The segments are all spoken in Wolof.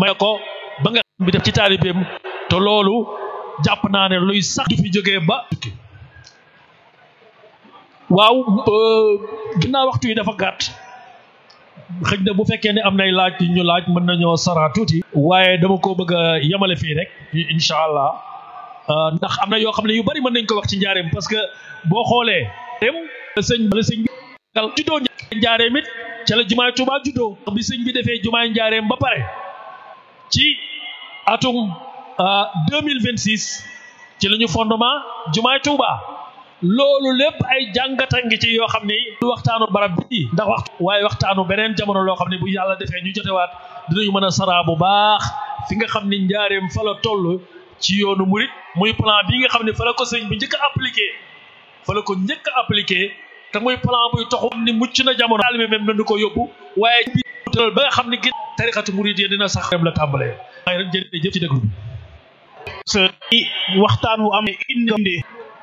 may ko ba nga bi def ci taalibeem te loolu jàpp naa ne luy sax du fi jógee ba waaw ginnaaw waxtu yi dafa gàtt xëj na bu fekkee ne am nay laaj yu ñu laaj mën nañoo sara tuuti waaye dama ko bëgg a yemale fii rek incha allah ndax am na yoo xam ne yu bari mën nañ ko wax ci njaareem parce que boo xoolee dem sëñ la sëñ bi juddoo njaareem it ca la jumaay Tuubaa juddoo bi sëñ bi defee jumaay njaareem ba pare ci atum deux mille vingt six ci la ñu fondement jumaay Tuubaa loolu lépp ay jàngata ngi ci yoo xam ni du waxtaanu barab bi ndax waxtu waaye waxtaanu beneen jamono loo xam ne bu yàlla defee ñu jotewaat dinañu mën a saraa bu baax fi nga xam ni njaareem fa la toll ci yoonu murit muy plan bi nga xam ne fa la ko sëñ bi njëkk a appliqué fa la ko njëkk a appliqué te muy plan buy taxu ni mucc na jamono taalibe même nañu ko yóbbu waaye bi tëral ba nga xam ne gi tarixatu murit yi dina sax dem la tàmbalee waaye rek jërëjëf ci déglu bi waxtaan wu am indi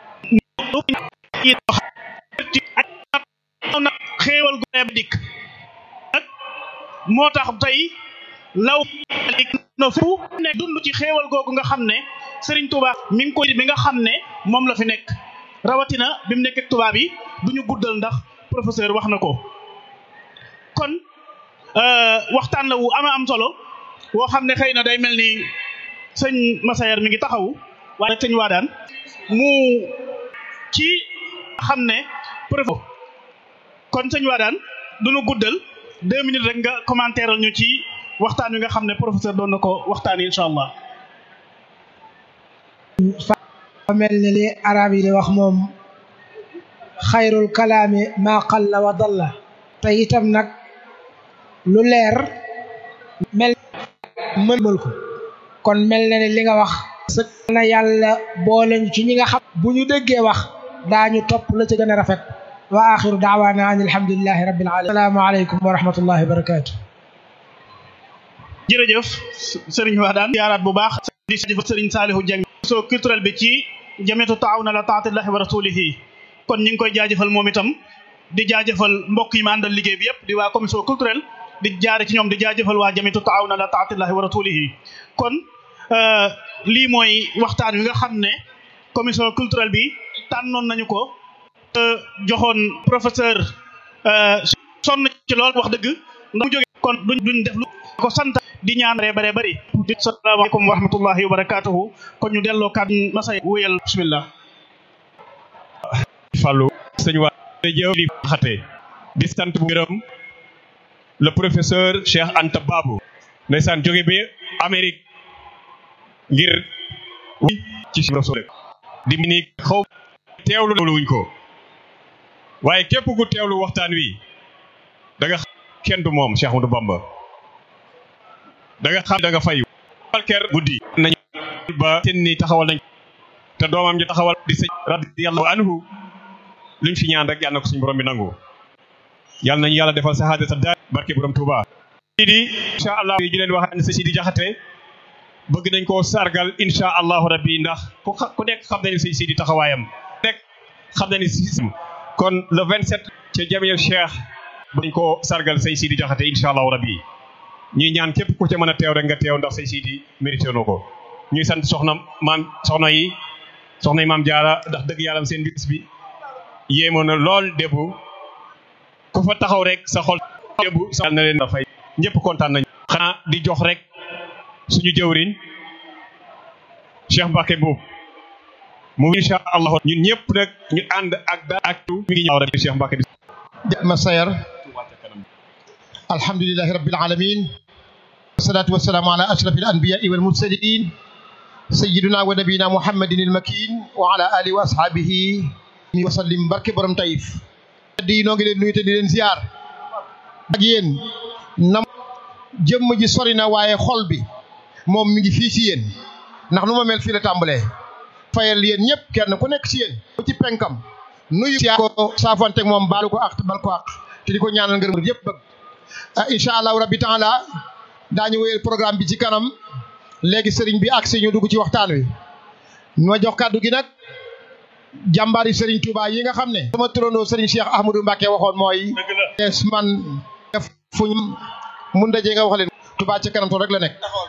na xéewal gu ne dikk nag moo tax tey law no fu ne dund ci xéewal googu nga xam ne Serigne Touba mi ngi ko bi nga xam ne moom la fi nekk rawatina bi mu nekk ak tubaab yi du ñu guddal ndax professeur wax na ko kon waxtaan la wu ama am solo woo xam ne xëy na day mel ni sëñ Massayer mi ngi taxawu waaye sëñ Waadaan mu ci xam ne professeur kon sëñ Waadaan du ñu guddal deux minutes rek nga commentaire ñu ci waxtaan wi nga xam ne professeur doon na ko waxtaan incha allah. fa mel ni li arab yi di wax moom xayrul kalaami maa qalla wa dalla te itam nag lu leer mel mënmal ko kon mel na ne li nga wax sëg na yàlla boole ñu ci ñi nga xam bu ñu déggee wax daañu topp la ci gën a rafet wa axiru daawaana an alhamdulilahi rabbil alamin assalaamu aleykum wa rahmatullahi wa barakatu jërëjëf sëriñ Wadaan yaaraat bu baax di jëf sëriñ Saalihu Jeng so culturel bi ci jamiyatu taawuna la taatillahi wa rasulihi kon ñu ngi koy jaajëfal moom itam di jaajëfal mbokk yi ma àndal liggéey bi yëpp di waa commission culturelle di jaare ci ñoom di jaajëfal waa jamiyatu taawuna la taatillahi wa rasulihi kon lii mooy waxtaan wi nga xam ne commission culturelle bi tànnoon nañu ko joxoon professeur sonn ci lool wax dëgg ndax mu jóge kon duñ duñ def lu ko sant di ñaan bare bare bari di salaamaaleykum wa rahmatullahi wa barakatuhu kon ñu delloo kàddu masay wóyal bismillah Fallou sëñ waa jëw li xate di sant bu gërëm le professeur Cheikh Anta Babou ndeysaan jóge bi Amérique ngir ci rasul di ni xaw teewlu wuñ ko waaye képp ku teewlu waxtaan wi da nga kenn du moom Cheikh Ahmadou Bamba da nga xam da nga fayu walker guddi nañ ba ten ni taxawal nañ te doomam ji taxawal di sëñ radiyallahu anhu luñ fi ñaan rek yàlla na ko suñu borom bi nangu yàlla nañu yàlla defal sahaada sa daal barke borom Touba di incha allah yi leen wax ne sa Sidi Jaxate bëgg nañ koo sargal incha allahu rabbi ndax ku ku nekk xam nañu sëñ Sidi taxawaayam nekk xam nañu si kon le 27 ca jamiya Cheikh bëgg nañ koo sargal sëñ Sidi Jaxate incha allahu rabbi ñuy ñaan képp ku ca mën a teew rek nga teew ndax sëñ Sidi mérité na ko ñuy sant soxna maam soxna yi soxna yi maam jaara ndax dëgg yàlla seen bis bi yéemoon na lool débu ku fa taxaw rek sa xol débu sa na leen dafay ñëpp kontaan nañ xanaa di jox rek suñu jëwriñ Cheikh Mbacke boobu mu incha allah ñun ñëpp nag ñu ànd ak da ak tu mi ngi ñëw rek Cheikh Mbacke bi Massayer alhamdulillahi rabbil alamin wassalatu wassalamu ala ashrafil anbiya'i wal mursalin sayyidina wa nabiyina muhammadin al makin wa ala alihi wa ashabihi wa sallim barke borom tayif di noo ngi leen nuyu te di leen ziar ak yéen nam jëmm ji sori na waaye xol bi moom mi ngi fii ci yéen ndax nu ma mel fii la tàmbalee fayal yéen ñëpp kenn ku nekk ci yéen ku ci penkam nuyu ko saafonteeg moom baalu ko ak bal ko ak te di ko ñaanal ngërëm yëpp bëgg ah incha allahu rabbi taala daañu wéyal programme bi ci kanam léegi sëriñ bi ak si ñu dugg ci waxtaan wi ma jox kàddu gi nag jàmbaari sëriñ Touba yi nga xam ne sama turandoo sëriñ Cheikh Ahmadou Mbacke waxoon mooy es man def fuñ mun dajee nga wax leen Touba ca kanam to rek la nekk